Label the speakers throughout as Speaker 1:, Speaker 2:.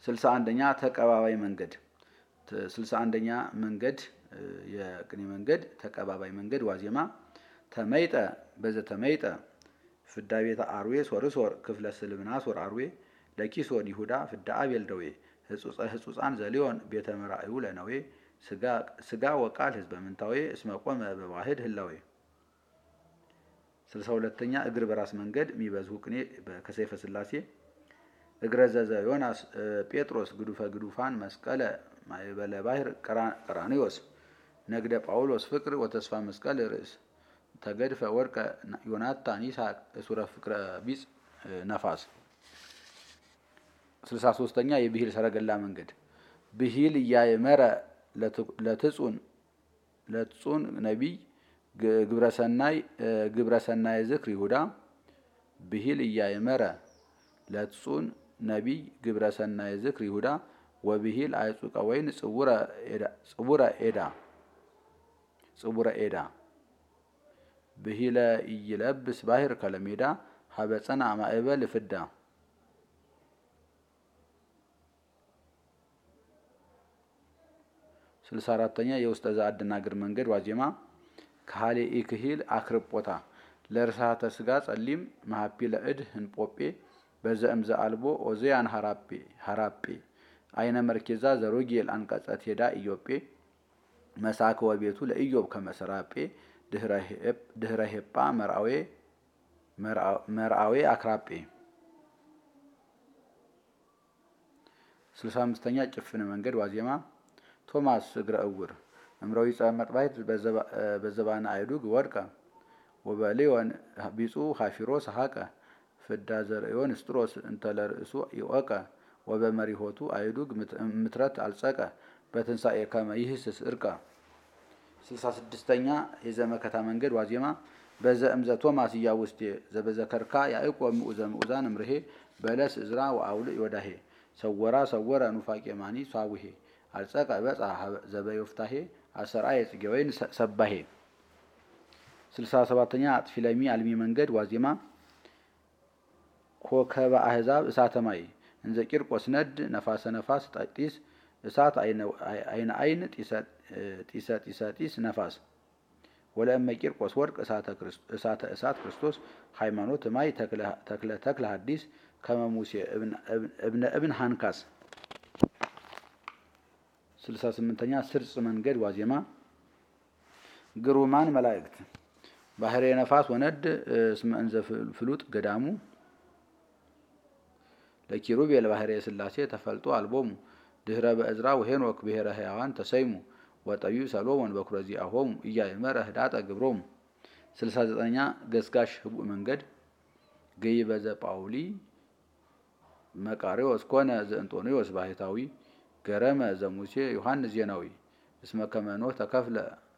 Speaker 1: ስልሳ አንደኛ ተቀባባይ መንገድ ስልሳ አንደኛ መንገድ የቅኔ መንገድ ተቀባባይ መንገድ ዋዜማ ተመይጠ በዘ ተመይጠ ፍዳ ቤተ አርዌ ሶርሶር ክፍለ ስልምናሶር አርዌ ለኪሶን ይሁዳ ፍዳ አቤል ደዌ ህጹፃን ዘሊዮን ቤተ መራእዩ ለነዌ ስጋ ወቃል ህዝበ ምንታዌ እስመ ቆመ በዋህድ ህላዌ ስልሳ ሁለተኛ እግር በራስ መንገድ የሚበዝሁ ቅኔ ከሰይፈ ስላሴ እግረ ዘዘ ዮናስ ጴጥሮስ ግዱፈ ግዱፋን መስቀለ ማይበለ ባሕር ቀራኒዮስ ነግደ ጳውሎስ ፍቅር ወተስፋ መስቀል ርእስ ተገድፈ ወርቀ ዮናታን ይስሐቅ እሱረ ፍቅረ ቢጽ ነፋስ ስልሳ ሶስተኛ የብሂል ሰረገላ መንገድ ብሂል እያየመረ ለትጹን ለትጹን ነቢይ ግብረሰናይ ግብረሰናይ ዝክር ይሁዳ ብሂል እያየመረ ለትጹን ነቢይ ግብረሰናይ ዝክር ይሁዳ ወብሂል አይጹቀ ወይን ጽቡረ ኤዳ ጽቡረ ኤዳ ብሂለ ኢይለብስ ባሕር ከለሜዳ ሀበፀና ማእበል ፍዳ ስልሳ አራተኛ የውስጠ ዘአደናግር መንገድ ዋዜማ ካህሌ ኢክሂል አክርጶታ ለእርሳተ ስጋ ጸሊም መሀፒ ለእድ ህንጶጴ በዘእምዘ አልቦ ኦዜያን ሀራጴ አይነ መርኬዛ ዘሮጌል አንቀጸ ቴዳ ኢዮጴ መሳከ ወቤቱ ለኢዮብ ከመሰራጴ ድህረ ሄጳ መርአዌ አክራጴ ስልሳ አምስተኛ ጭፍን መንገድ ዋዜማ ቶማስ እግረ እውር እምረዊ ጸመጥባይት በዘባነ አይዱግ ወድቀ ወበሌዮን ቢጹ ሀፊሮ ሰሐቀ ፍዳ ዘርእዮን ስጥሮስ እንተለርእሱ ይወቀ ወበመሪሆቱ አይዱግ ምትረት አልጸቀ በትንሣኤ ከመ ይህስስ እርቀ ስልሳ ስድስተኛ የዘመከታ መንገድ ዋዜማ በዘእምዘ ቶማስ እያውስቴ ዘበዘከርካ ያዕቆብ ምኡዘ ምኡዛን እምርሄ በለስ እዝራ ወአውልዕ ወዳሄ ሰወራ ሰወረ ኑፋቄ ማኒ ሷቡሄ አልጸቀ በጻ ዘበዮፍታሄ አሰርአየ ጽጌ ወይን ሰባሄ ስልሳ ሰባተኛ አጥፊ ለሚ አልሚ መንገድ ዋዜማ ኮከበ አህዛብ እሳተ ማይ እንዘ ቂርቆስ ነድ ነፋሰ ነፋስ ጢስ እሳት አይነ አይን ጢሰ ጢሰ ጢስ ነፋስ ወለእመ ቂርቆስ ወርቅ እሳተ እሳት ክርስቶስ ሃይማኖት ማይ ተክለ ተክለ ሐዲስ ከመሙሴ እብነ እብን ሃንካስ ስልሳ ስምንተኛ ስርጽ መንገድ ዋዜማ ግሩማን መላእክት ባህሬ ነፋስ ወነድ እስመ እንዘ ፍሉጥ ገዳሙ ለኪሩቤል ባህሬ ስላሴ ተፈልጦ አልቦሙ ድህረ በእዝራ ወሄኖክ ብሔረ ሕያዋን ተሰይሙ ወጠቢብ ሰሎሞን በኩረ ዚአሆሙ ኢያእመረ ህዳጠ ግብሮሙ ስልሳ ዘጠነኛ ገስጋሽ ህቡእ መንገድ ገይ በዘ ጳውሊ መቃሪዎስ ኮነ ዘእንጦንዮስ ባህታዊ ገረመ ዘሙሴ ዮሐንስ ዜናዊ እስመ ከመ ኖህ ተከፍለ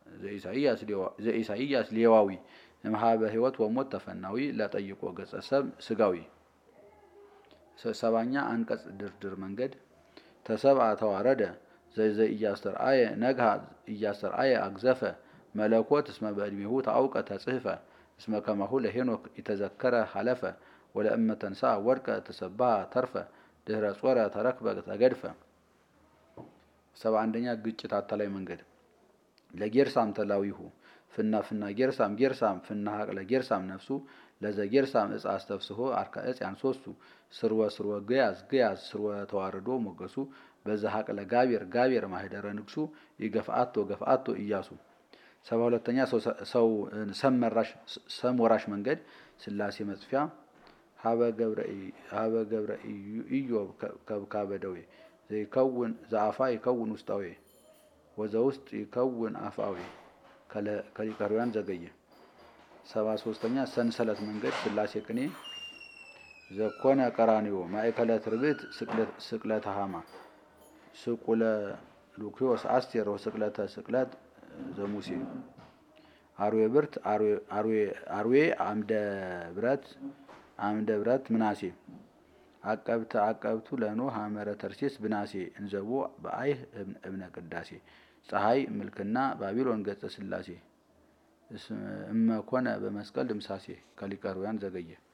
Speaker 1: ዘኢሳይያስ ሌዋዊ እምሃበ ህይወት ወሞት ተፈናዊ ለጠይቆ ገጸ ሰብ ስጋዊ ሰባኛ አንቀጽ ድርድር መንገድ ተሰብአ ተዋረደ ዘዘ እያስተርአየ ነግሃ እያስተርአየ አግዘፈ መለኮት እስመ በዕድሜሁ ታአውቀ ተጽህፈ እስመ ከማሁ ለሄኖክ የተዘከረ ሀለፈ ወለእመ ተንሳ ወድቀ ተሰባህ ተርፈ ድህረ ጾረ ተረክበ ተገድፈ ሰባ አንደኛ ግጭት አታላይ መንገድ ለጌርሳም ተላዊሁ ፍና ፍና ጌርሳም ጌርሳም ፍና ሀቅለ ጌርሳም ነፍሱ ለዘ ጌርሳም እጽ አስተፍስሆ አርካ እጽ ያንሶሱ ስርወ ስርወ ገያዝ ገያዝ ስርወ ተዋርዶ ሞገሱ በዛ ሀቅለ ጋቤር ጋቤር ማህደረ ንግሱ ይገፍአቶ ገፍአቶ እያሱ ሰባ ሁለተኛ ሰው ሰም ወራሽ መንገድ ስላሴ መጽፊያ ሀበ ገብረ ኢዮብ ከብካበ ደዌ ዘይከውን ዘአፋ ይከውን ውስጣዊ ወዘ ውስጥ ይከውን አፋዊ ከሊቀርያን ዘገየ ሰባ ሶስተኛ ሰንሰለት መንገድ ስላሴ ቅኔ ዘኮነ ቀራኒዮ ማእከለ ትርብት ስቅለተ ሃማ ስቁለ ሉኪዮስ አስቴር ወስቅለተ ስቅለት ዘሙሴ አርዌ ብርት አርዌ አምደ ብረት አምደ ብረት ምናሴ አቀብተ አቀብቱ ለኖህ ሐመረ ተርሴስ ብናሴ እንዘቦ በአይህ እብነ ቅዳሴ ፀሐይ ምልክና ባቢሎን ገጸ ስላሴ እመኮነ በመስቀል ድምሳሴ ከሊቀርያን ዘገየ